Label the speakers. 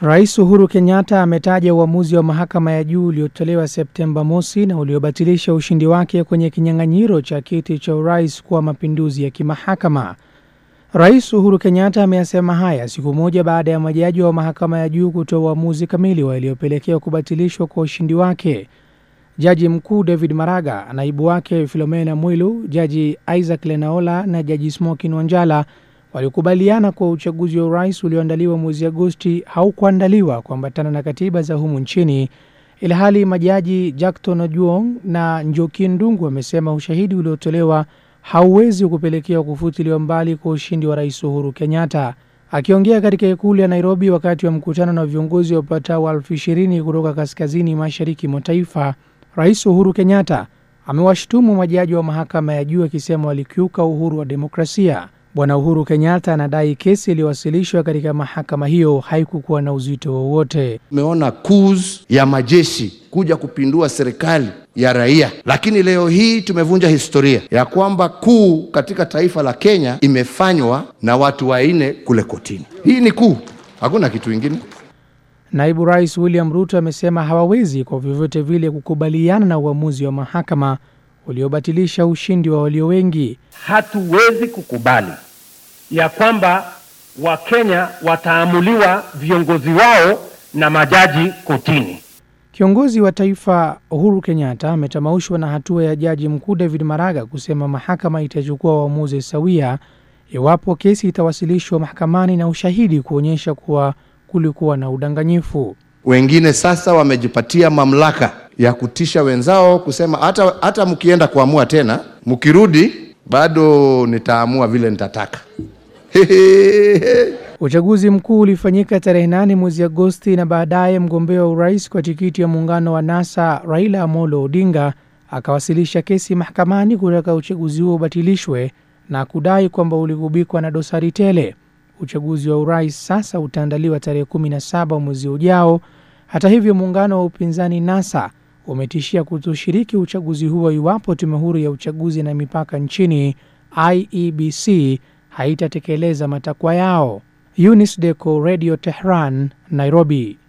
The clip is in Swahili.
Speaker 1: Rais Uhuru Kenyatta ametaja uamuzi wa mahakama ya juu uliotolewa Septemba mosi na uliobatilisha ushindi wake kwenye kinyang'anyiro cha kiti cha urais kuwa mapinduzi ya kimahakama. Rais Uhuru Kenyatta ameyasema haya siku moja baada ya majaji wa mahakama ya juu kutoa uamuzi kamili wa iliyopelekea kubatilishwa kwa ushindi wake. Jaji mkuu David Maraga, naibu wake Philomena Mwilu, jaji Isaac Lenaola na jaji Smokin Wanjala walikubaliana kuwa uchaguzi wa urais ulioandaliwa mwezi Agosti haukuandaliwa kuambatana na katiba za humu nchini, ilhali majaji Jackton Ojuong na Njoki Ndungu wamesema ushahidi uliotolewa hauwezi kupelekea kufutiliwa mbali kwa ushindi wa rais Uhuru Kenyatta. Akiongea katika ikulu ya Nairobi wakati wa mkutano na viongozi wapatao elfu ishirini kutoka kaskazini mashariki mwa taifa, rais Uhuru Kenyatta amewashutumu majaji wa mahakama ya juu akisema walikiuka uhuru wa demokrasia. Bwana Uhuru Kenyatta anadai kesi iliyowasilishwa katika mahakama hiyo haikukuwa na uzito wowote.
Speaker 2: Tumeona coups ya majeshi kuja kupindua serikali ya raia, lakini leo hii tumevunja historia ya kwamba kuu katika taifa la Kenya imefanywa na watu wanne kule kotini. Hii ni kuu, hakuna kitu ingine.
Speaker 1: Naibu Rais William Ruto amesema hawawezi kwa vyovyote vile kukubaliana na uamuzi wa mahakama uliobatilisha ushindi wa walio wengi.
Speaker 3: Hatuwezi kukubali ya kwamba Wakenya wataamuliwa viongozi wao na majaji kotini.
Speaker 1: Kiongozi wa taifa Uhuru Kenyatta ametamaushwa na hatua ya jaji mkuu David Maraga kusema mahakama itachukua uamuzi sawia iwapo kesi itawasilishwa mahakamani na ushahidi kuonyesha kuwa kulikuwa na udanganyifu.
Speaker 2: Wengine sasa wamejipatia mamlaka ya kutisha wenzao kusema hata, hata mkienda kuamua tena, mkirudi bado nitaamua vile nitataka.
Speaker 1: Uchaguzi mkuu ulifanyika tarehe nane mwezi Agosti na baadaye mgombea wa urais kwa tikiti ya muungano wa NASA Raila Amolo Odinga akawasilisha kesi mahakamani kutaka uchaguzi huo ubatilishwe na kudai kwamba uligubikwa na dosari tele. Uchaguzi wa urais sasa utaandaliwa tarehe 17 mwezi ujao. Hata hivyo, muungano wa upinzani NASA umetishia kutoshiriki uchaguzi huo iwapo tume huru ya uchaguzi na mipaka nchini IEBC haitatekeleza matakwa yao. Eunice Deco, Radio Tehran, Nairobi.